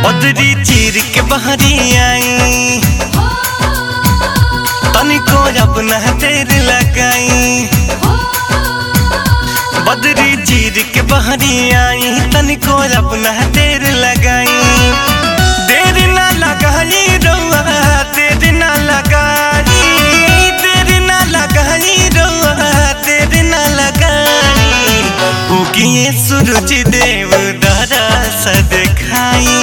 बदरी चीर के बहरी आई तनिको अपना देर लगाई बदरी चीर के बहरी आई तनिको अपना देर लगाई देर ना लगाई रउआ देर ना लगाई देर ना लगाई रउआ देर ना लगाई उगिए सूरज देव दरा सा देखाई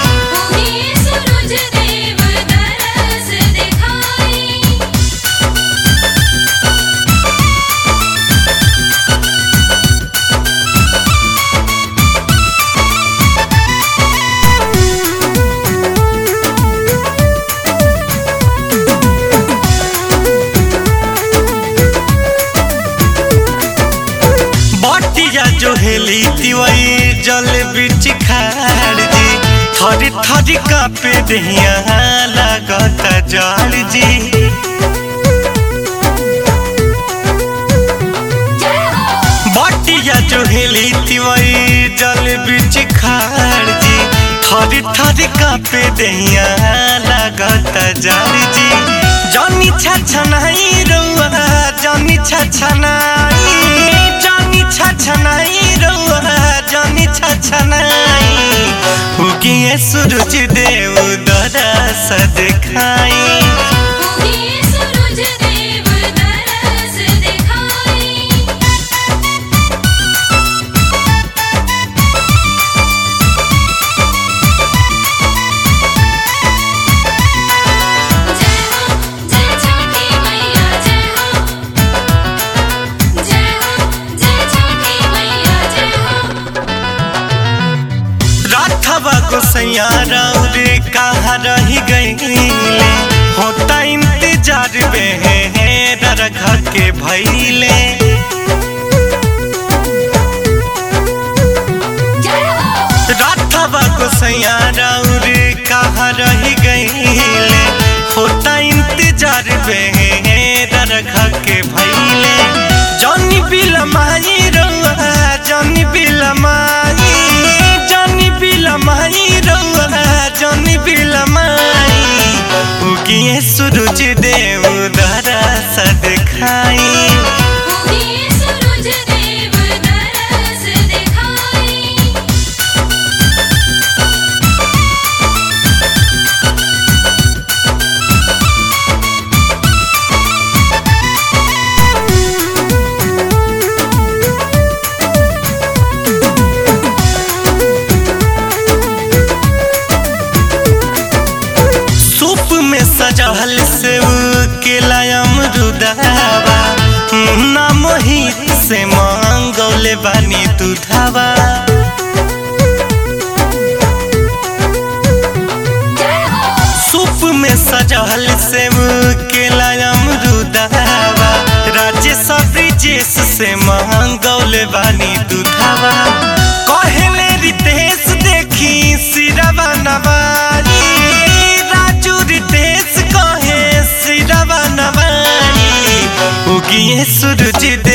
बटिया जो हेली तिवई जल बिच खाड़ जी थरी थरी कापे दहिया लागत जाड़ जी बटिया जो हेली तिवई जल बिच खाड़ जी थरी थरी कापे दहिया लागत जाड़ जी जनी छछनाई रउआ जनी छछनाई जनी छछनाई रउआ जनी छछनाई उगिए सूरज देव दरा सा देखाई राठवा गोसैया रे कहाँ रही गईले होता इंतजार में रखा के भैले राठवा गोसैया रे कहाँ रही गईले होता इंतजार में रखा के भैले जनी बिलमाई रउआ जनी बिलमाई जनी बिलमाई रउआ जनी बिलमाई उगिए सूरज देव दरा सा देखाई सूप में सजल सेव केला अमरुदावा ना मोहित से मांगौले बानी दूधावा सूप में सजल सेव केला अमरुदावा राजेश ब्रिजेश से मांगौले बानी दूधावा कहले रितेश देखी सिरवा नवारी राजू रितेश कहे सिरवा नवारी उगिए सूरज